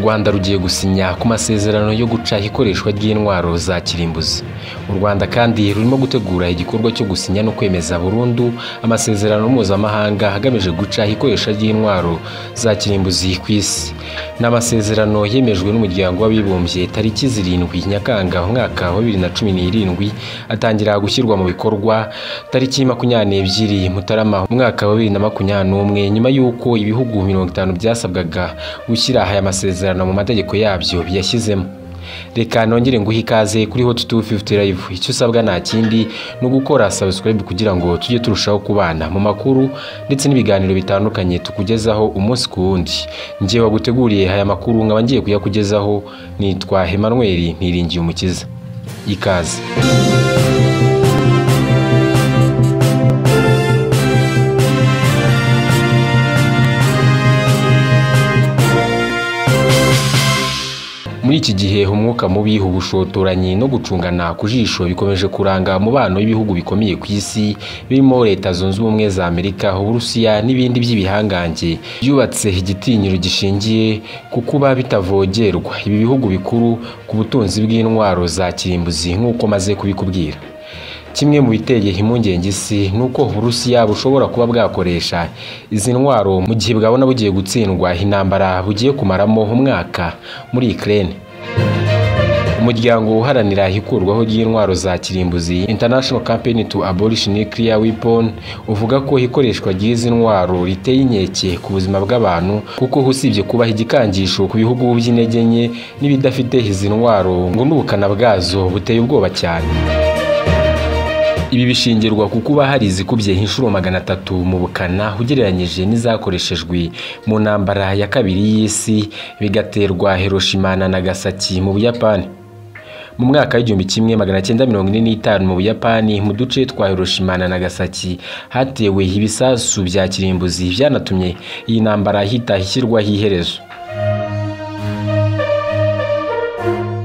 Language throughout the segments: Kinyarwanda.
rwanda rugiye gusinya ku masezerano yo gucaha ikoreshwa ry'intwaro za kirimbuzi u rwanda kandi rurimo gutegura igikorwa cyo gusinya no kwemeza burundu amasezerano mpuzamahanga agamije gucaha ikoresha ry'intwaro za kirimbuzi ku isi ni amasezerano yemejwe n'umuryango w'abibumbye tariki zirindwi nyakanga umwaka wa bibiri na cumi n'irindwi atangira gushyirwa mu bikorwa tariki makumyabiri mutarama umwaka wa bibiri na makumyabiri n'umwe nyuma y'uko ibihugu mirongo itanu byasabwaga gushyira aya masezerano mu mategeko yabyo biyashyizemo reka nongere nguhe ikaze kuri hot 250 live icyo usabwa nta kindi ni ugukora subscribe kugira ngo tujye turushaho kubana mu makuru ndetse n'ibiganiro bitandukanye tukugezaho umunsi ku wundi njye waguteguriye aya makuru nkaba ngiye kuyakugezaho nitwa Emmanuel Ntiringiye Umukiza ikaze muri iki gihe umwuka mubi ubushotoranyi no gucungana ku jisho bikomeje kuranga umubano w'ibihugu bikomeye ku isi birimo leta zunze ubumwe za amerika uburusiya n'ibindi by'ibihangange byubatse igitinyiro gishingiye ku kuba bitavogerwa ibi bihugu bikuru ku butunzi bw'intwaro za kirimbuzi nk'uko maze kubikubwira kimwe mu biteye impungenge isi ni uko uburusiya bushobora kuba bwakoresha izi ntwaro mu gihe bwabona bugiye gutsindwa intambara bugiye kumaramo umwaka muri ikirere umuryango uharanira ikurwaho ry'intwaro za kirimbuzi international campaign to abolish nuclear weapon uvuga ko ikoreshwa ry'izi ntwaro riteye inkeke ku buzima bw'abantu kuko usibye kubaha igikangisho ku bihugu by'intege nke n'ibidafite izi ntwaro ngo n'ubukana bwazo buteye ubwoba cyane ibi bishingirwa ku kuba hari izikubye inshuro magana atatu mu bukana ugereranyije n'izakoreshejwe mu ntambara ya kabiri y'isi bigaterwa Hiroshima na Nagasaki mu Buyapani mu mwaka w'igihumbi kimwe magana cyenda mirongo ine n'itanu mu Buyapani mu duce twa Hiroshima na Nagasaki hatewe ibisasu bya kirimbuzi byanatumye iyi ntambara hita ishyirwaho iherezo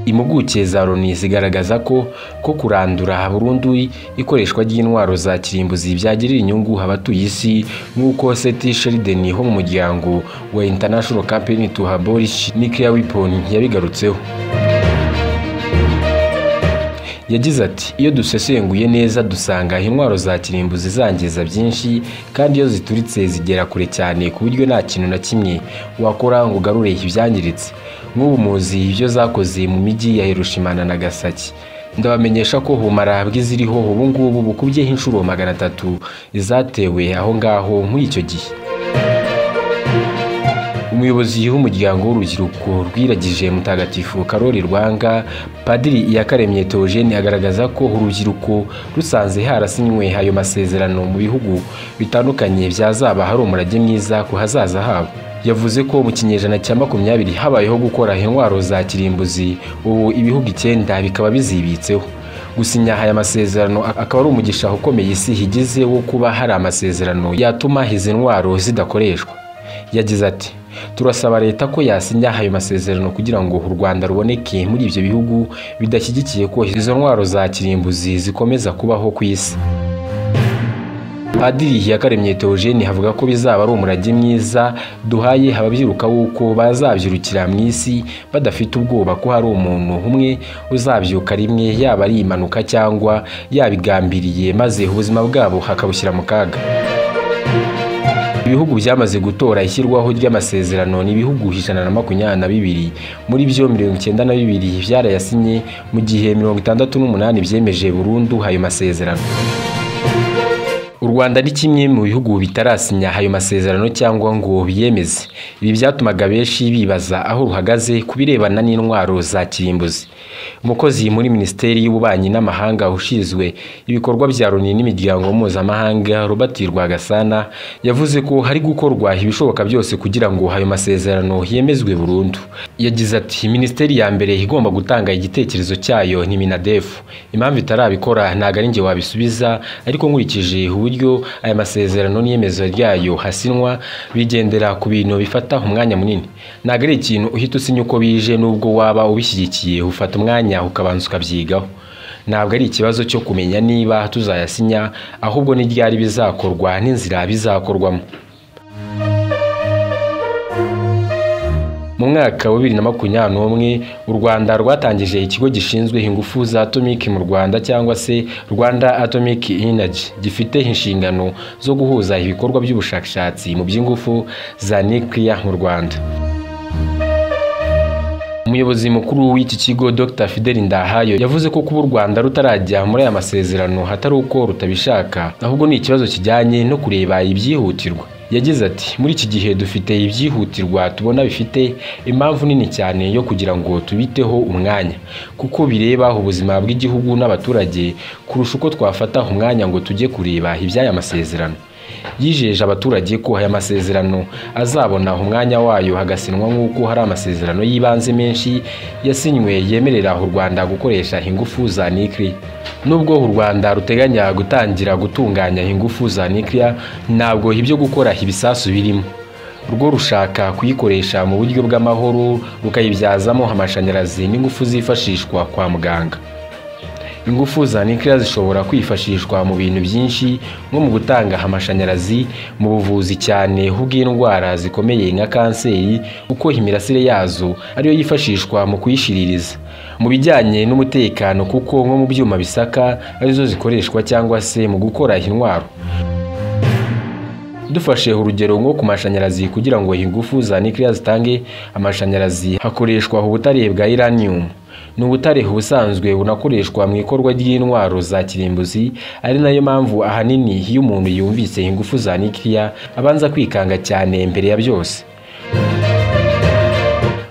impuguke za loni zigaragaza ko ko kurandura burundu ikoreshwa ry'intwaro za kirimbuzi byagirira inyungu abatuye isi nk'uko seti sheriden ho mu muryango wa international campaign to abolish nuclear weapon yabigarutseho yagize ati iyo dusesenguye neza dusanga intwaro za kirimbuzi zangiza byinshi kandi iyo zituritse zigera kure cyane ku buryo nta kintu na kimwe wakora ngo ugarure ibyangiritse nk'ubu muzi ibyo zakoze mu mijyi ya Hiroshima na Nagasaki ndabamenyesha ko humara bw'iziriho ubu ngubu bukubyeho inshuro magana atatu izatewe aho ngaho muri icyo gihe umuyobozi w'umuryango w'urubyiruko rwiragije mutagatifu karori rwanga padiri iyakaremye teogene agaragaza ko urubyiruko rusanze harasinywe ayo masezerano mu bihugu bitandukanye byazaba hari umurage mwiza ku hazaza habo yavuze ko mu kinyejana cya makumyabiri habayeho gukora intwaro za kirimbuzi ubu ibihugu icyenda bikaba bizibitseho gusinya aya masezerano akaba ari umugisha ukomeye isi higize wo kuba hari amasezerano yatuma izi ntwaro zidakoreshwa yagize ati turasaba leta ko yasinya ayo masezerano kugira ngo u rwanda ruboneke muri ibyo bihugu bidashyigikiye ko izo ntwaro za kirimbuzi zikomeza kubaho ku isi padiri yakaremye teogene avuga ko bizaba ari umurage mwiza duhaye ababyiruka w'uko bazabyirukira mu isi badafite ubwoba ko hari umuntu umwe uzabyuka rimwe yaba ari impanuka cyangwa yabigambiriye maze ubuzima bwabo hakabushyira mu kaga ibihugu byamaze gutora ishyirwaho ry'amasezerano ni ibihugu ijana na makumyabiri na bibiri muri byo mirongo icyenda na bibiri byarayasinye mu gihe mirongo itandatu n'umunani byemeje burundu ayo masezerano u rwanda ni kimwe mu bihugu bitarasinya ayo masezerano cyangwa ngo biyemeze ibi byatumaga benshi bibaza aho ruhagaze ku birebana n'intwaro za kirimbuzi umukozi muri minisiteri y'ububanyi n'amahanga ushinzwe ibikorwa bya loni n'imiryango mpuzamahanga robert rwagasana yavuze ko hari gukorwa ibishoboka byose kugira ngo ayo masezerano yemezwe burundu yagize ati minisiteri ya mbere igomba gutanga igitekerezo cyayo ni minadefu impamvu itarabikora ntabwo ari njye wabisubiza ariko nkurikije uburyo aya masezerano n'iyemeza ryayo hasinwa bigendera ku bintu bifata umwanya munini ntabwo ari ikintu uhita usinya uko bije n'ubwo waba ubishyigikiye ufata umwanya ukabanza ukabyigaho ntabwo ari ikibazo cyo kumenya niba tuzayasinya ahubwo n'iryari bizakorwa n'inzira bizakorwamo mu mwaka wa bibiri na makumyabiri n'umwe u rwanda rwatangije ikigo gishinzwe ingufu za atomiki mu rwanda cyangwa se rwanda atomic energy gifite inshingano zo guhuza ibikorwa by'ubushakashatsi mu by'ingufu za nuclear mu rwanda umuyobozi mukuru w'iki kigo dr fideli ndahayo yavuze ko kuba u rwanda rutarajya muri aya masezerano hatari uko rutabishaka ahubwo ni ikibazo kijyanye no kureba ibyihutirwa yagize ati muri iki gihe dufite ibyihutirwa tubona bifite impamvu nini cyane yo kugira ngo tubiteho umwanya kuko bireba ubuzima bw'igihugu n'abaturage kurusha uko twafata umwanya ngo tujye kureba iby'aya masezerano yijeje abaturage ko aya masezerano azabona umwanya wayo hagasinwa nk'uko hari amasezerano y'ibanze menshi yasinywe yemerera u Rwanda gukoresha ingufu za nikiri nubwo u Rwanda ruteganya gutangira gutunganya ingufu za nikiri ntabwo ibyo gukora ibisasu birimo rwo rushaka kuyikoresha mu buryo bw'amahoro rukayibyazamo amashanyarazi n'ingufu zifashishwa kwa muganga ingufu za nikira zishobora kwifashishwa mu bintu byinshi nko mu gutanga amashanyarazi mu buvuzi cyane bw'indwara zikomeye nka kanseri kuko imirasire yazo ariyo yifashishwa mu kuyishiririza mu bijyanye n'umutekano kuko nko mu byuma bisaka arizo zikoreshwa cyangwa se mu gukora intwaro dufashe urugero nko ku mashanyarazi kugira ngo ingufu za nikira zitange amashanyarazi hakoreshwa ubutare bwa iranium ni ubutare ubusanzwe bunakoreshwa mu ikorwa ry'intwaro za kirimbuzi ari nayo mpamvu ahanini iyo umuntu yumvise ingufu za nikiriya abanza kwikanga cyane mbere ya byose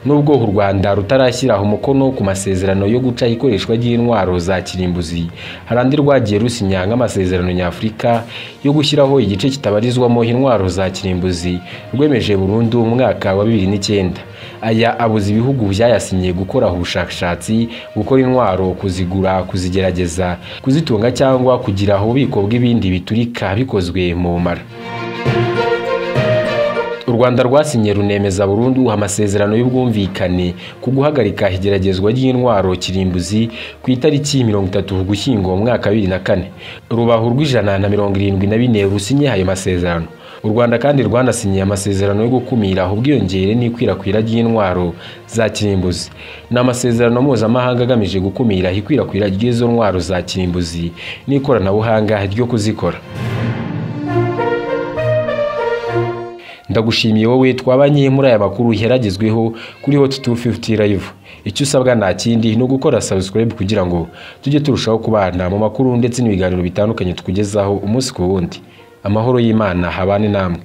nubwo u Rwanda rutarashyiraho umukono ku masezerano yo guca ikoreshwa ry'intwaro za kirimbuzi hari andi rwagiye rusinya nk'amasezerano nyafurika yo gushyiraho igice kitabarizwamo intwaro za kirimbuzi rwemeje burundu mu mwaka wa bibiri n'icyenda aya abuza ibihugu byayasinye gukora ubushakashatsi gukora intwaro kuzigura kuzigerageza kuzitunga cyangwa kugira ububiko bw'ibindi biturika bikozwe mu bumara u rwanda rwasinye runemeza burundu amasezerano y'ubwumvikane ku guhagarika igeragezwa ry'intwaro kirimbuzi ku itariki mirongo itatu ugushyingo mwaka wa bibiri na kane rubaho rw'ijana na mirongo irindwi na bine rusinye ayo masezerano u rwanda kandi rwanasinyiye amasezerano yo gukumira ubwiyongere n'ikwirakwira ry'intwaro za kirimbuzi ni amasezerano mpuzamahanga agamije gukumira ikwirakwira ry'izo ntwaro za kirimbuzi n'ikoranabuhanga ryo kuzikora ndagushimiye wowe twabanye muri aya makuru yaragezweho kuri hot 250 live icyo usabwa nta kindi ni ugukora subscribe kugira ngo tujye turushaho kubana mu makuru ndetse n'ibiganiro bitandukanye tukugezaho umunsi ku wundi amahoro y'imana habane namwe